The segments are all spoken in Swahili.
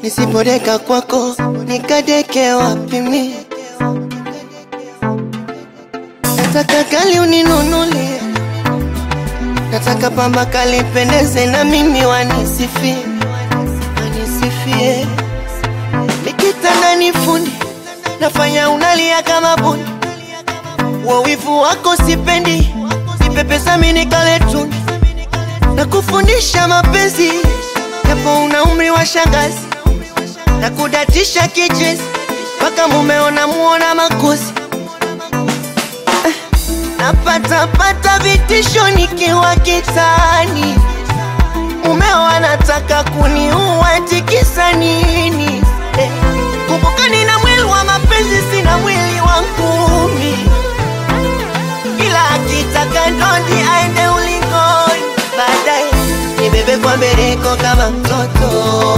nisipodeka kwako nikadeke wapi mi? Nataka kali uninunulie, nataka pamba kali pendeze na mimi wanisifie, wanisifie. Nikitanda ni fundi, nafanya unalia kama bundi, wa wivu wako sipendi, nipepesa mimi nikale tuni na kufundisha mapenzi, japo una umri wa shangazi na kudatisha kichezi mpaka mumeona muona makosi Eh, napatapata vitisho nikiwa kitani, mumeo anataka kuniua tikisa nini? Eh, kumbuka nina mwili wa mapenzi, sina mwili wa ngumi, ila akitaka ndondi aende ulingoni, baadaye nibebe kwa mbeleko kama mtoto,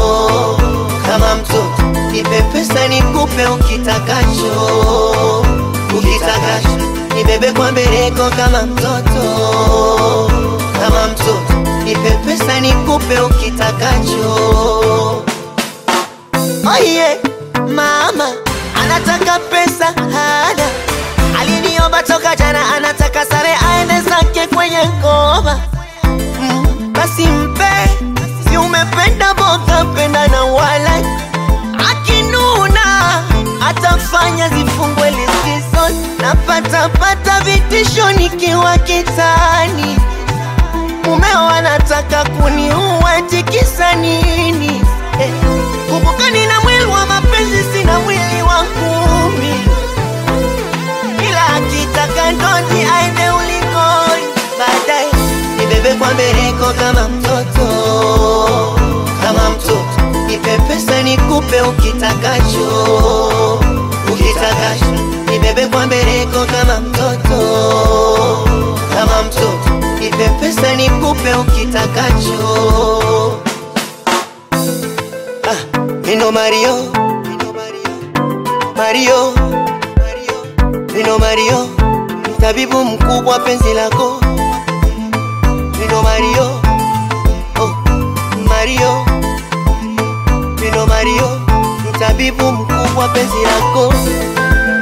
kama mtoto, nipe pesa nikupe ukitakacho, ukitakacho, nibebe kwa mbeleko kama mtoto, kama mtoto, nipe pesa nikupe ukitakacho. Oh yeah, mama anataka pesa hana, aliniomba toka jana, anataka sare aende zake kwenye ngoma mm, basi mpe, si umependa boga, penda na wala akinuna atafanya zifungwe likizo, napata pata vitisho nikiwa kitani, mumeo anataka kuniua tikisa nini? Eh, kumbuka nina mwili wa mapenzi, sina mwili wa ngumi, ila akitaka ndondi aende ulingoni, baadaye nibebe kwa mbeleko kama mtoto, kama mtoto, nipe pesa nikupe ukitakacho, ukitakacho, nibebe kwa mbeleko kama mtoto, kama mtoto, nipe pesa nikupe ukitakacho. Ah, Mino Mario, Mario, Mino Mario, mtabibu mkubwa penzi lako. Mino Mario, oh, Mario, Mino Mario, mtabibu mkubwa penzi lako.